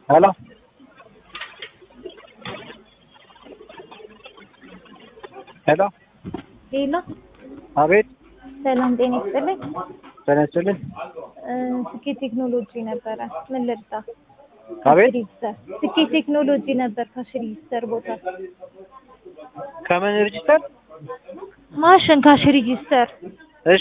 ሄሎ ሄሎ ሌላ አቤት ሰላም ጤና ይስጥልኝ። ተነስልን እ ስኬት ቴክኖሎጂ ነበረ። ምን ልርዳ? አቤት ሬጅስተር ስኬት ቴክኖሎጂ ነበር። ካሽ ሬጅስተር ቦታ ከምን ሬጅስተር ማሽን ካሽ ሬጅስተር እሺ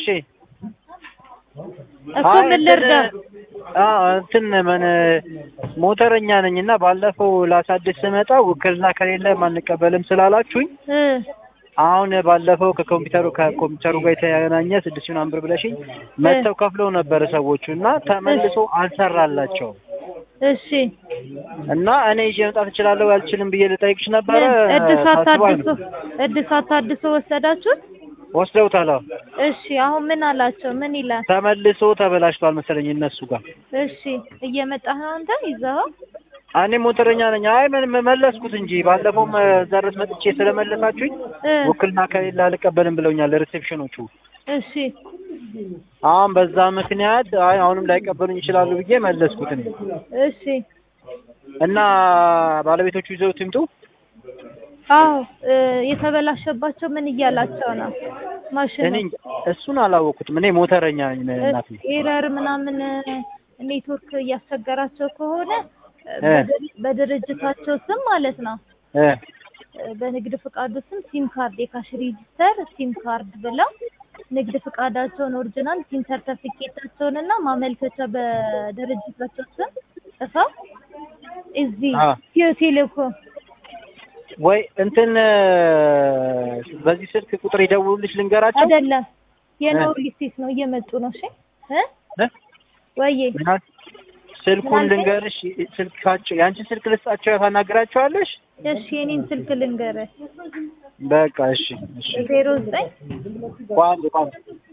እኮ አይ ምን ልርዳ? እንትን አ እንትን ምን ሞተረኛ ነኝ እና ባለፈው ላሳድስ ስመጣ ውክልና ከሌለ አንቀበልም ስላላችሁኝ እ አሁን ባለፈው ከኮምፒውተሩ ከኮምፒውተሩ ጋር የተገናኘ ስድስት ምናምን ብር ብለሽኝ መጥተው ከፍለው ነበር ሰዎቹ እና ተመልሶ አልሰራላቸውም እሺ እና እኔ ይዤ መምጣት እችላለሁ አልችልም ብዬ ልጠይቅሽ ነበረ። ምን እድሳት ታስቧል ታድሶ እድሳት ታድሶ ወሰዳችሁት? ወስደውታል። አዎ። እሺ አሁን ምን አላቸው? ምን ይላል? ተመልሶ ተበላሽቷል መሰለኝ እነሱ ጋር። እሺ እየመጣህ ነው አንተ ይዘኸው? እኔ ሞተረኛ ነኝ። አይ ምን መለስኩት እንጂ ባለፈውም እዛ ድረስ መጥቼ ስለመለሳችሁኝ እ ውክልና ከሌለ አልቀበልም ብለውኛል ሪሴፕሽኖቹ። እሺ አሁን በዛ ምክንያት አይ አሁንም ላይቀበሉኝ ይችላሉ ብዬ መለስኩት እኔ እሺ እና ባለቤቶቹ ይዘውት ይምጡ። አዎ እ የተበላሸባቸው ምን እያላቸው ነው? ማሽኑ እኔ እንጃ፣ እሱን አላወቅኩትም። እኔ ሞተረኛ ነኝ እናቴ። ኤረር ምናምን ኔትወርክ እያስቸገራቸው ከሆነ እ በድር- በድርጅታቸው ስም ማለት ነው እ በንግድ ፍቃዱ ስም ሲም ካርድ የካሽ ሬጂስተር ሲም ካርድ ብለው ንግድ ፍቃዳቸውን ኦሪጂናል ሲም ሰርተፊኬታቸውን እና ማመልከቻ በድርጅታቸው ስም ጽፈው እዚህ አ ኢትዮ ቴሌኮም ወይ እንትን በዚህ ስልክ ቁጥር ይደውሉልሽ ልንገራቸው። አይደለም የነው ሊስቴት ነው እየመጡ ነው። እሺ እ እ? ወይዬ ምናል ስልኩን ምናልከኝ? ልንገርሽ፣ ስልካቸው የአንቺን ስልክ ልስጣቸው ታናግራቸዋለሽ። እሺ የኔን ስልክ ልንገርህ በቃ እሺ፣ እሺ። ዜሮ ዘጠኝ ቋንቋ ቋንቋ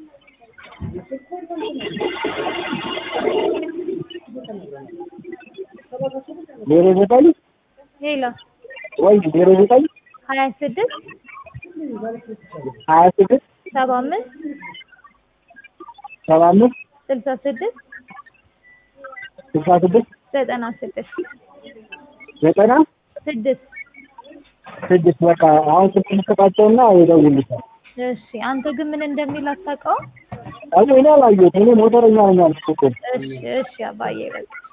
ዜሮ ዘጠኝ ሌላ ወይ ዜሮ ዘጠኝ ሀያ ስድስት ሀያ ስድስት ሰባ አምስት ሰባ አምስት ስልሳ ስድስት ስልሳ ስድስት ዘጠና ስድስት ዘጠና ስድስት ስድስት በቃ አሁን ስልክ ልስጣቸውና ይደውሉልሻል። እሺ አንተ ግን ምን እንደሚል አታውቀውም? አይ እኔ አላየሁትም። እኔ ሞተረኛ ነኝ አልኩት እኮ። እሺ እሺ አባዬ በቃ